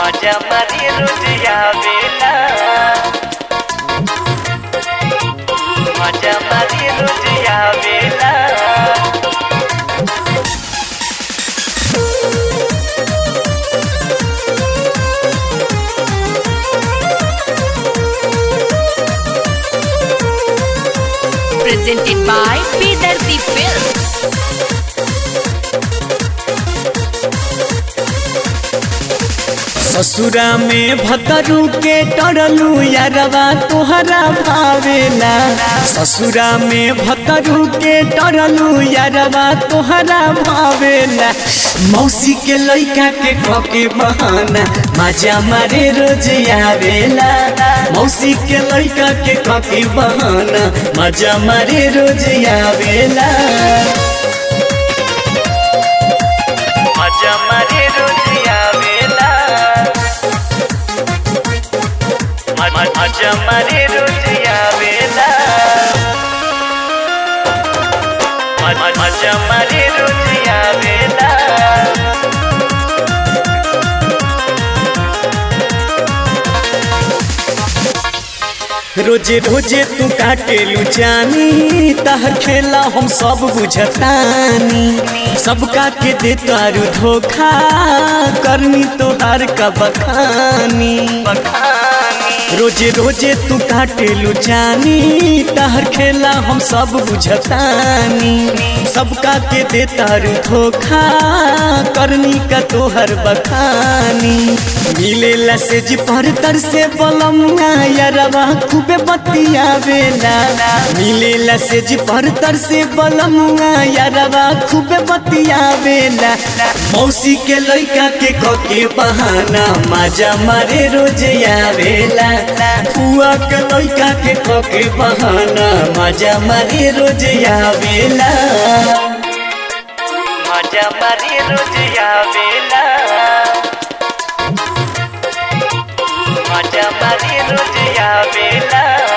माझ्या मारी रोज यावेला माझ्या मारी रोज यावेला presented by Bidarti Films. ससुरा में भतरू के टरलू यारवा तोहरा भावेला ससुरा में भतरू के टरलू यारवा तोहरा भावेला मौसी के लइका के कके बहाना मजा मारे रोज आवेला मौसी के लइका के कके बहाना मजा मारे रोज आवेला माझ्या मारी रोज यावेला मा- मा- माझ्या मारी रोज यावेला मा- मा- माझ्या मारी रोज यावेला रोजे रोजे तू काटेलू जानी तहर खेला हम सब बुझतानी सबका के दे तारू धोखा करनी तोहार का बखानी रोजे रोजे तू काटेलू जानी तहर खेला हम सब बुझतानी सबका के दे तारू धोखा करनी का तोहर बखानी मिलेला से जी पर तर से बलमुआ यारवा खूबे बतिया बेला मिलेला से जी पर तर से बलमुआ यारवा खूबे बतिया बेला मौसी के लइका के कके बहाना मजा मारे रोज आवेला फुआ के लइका के कके बहाना मजा मारे रोज आवेला माझ्या मारी रोज यावेला माझ्या मारी रोज यावेला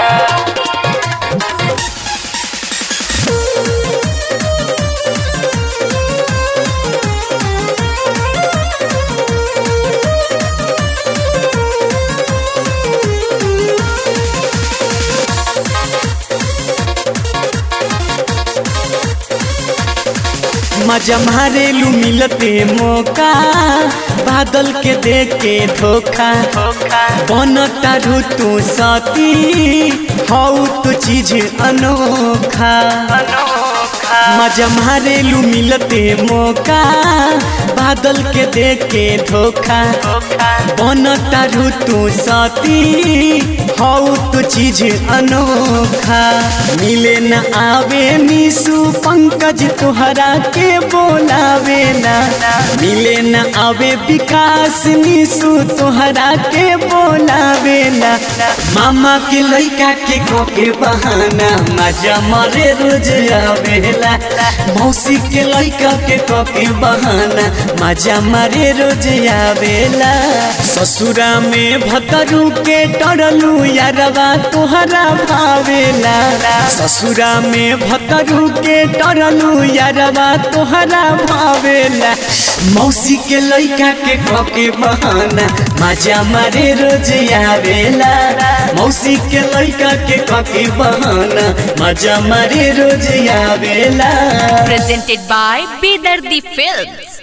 मजा मारेलू मिलते मौका बादल के देख के धोखा बनता रू तू सती हऊ तो चीज अनोखा मजा मारेलू मिलते मौका बादल के देख के धोखा बनता रू तू सती हऊ तो चीज अनोखा मिले न आवे निशु पंकज तोहरा के बोलावे ना मिले न आवे विकास निशु तोहरा के बोलावे ना मामा के लइका के कोके बहाना मजा मरे रोज आवेला मौसी के लइका के कोके बहाना मजा मारे रोज आवेला ससुरा में भतरू के टरलू यारवा तोहरा भावेला ससुरा में भतरू के टरलू यारवा तोहरा भावेला मौसी के लइका के कके बहाना मजा मारे रोज आवेला मौसी के लइका के कके बहाना मजा मारे रोज आवेला Presented by Bidarti Films.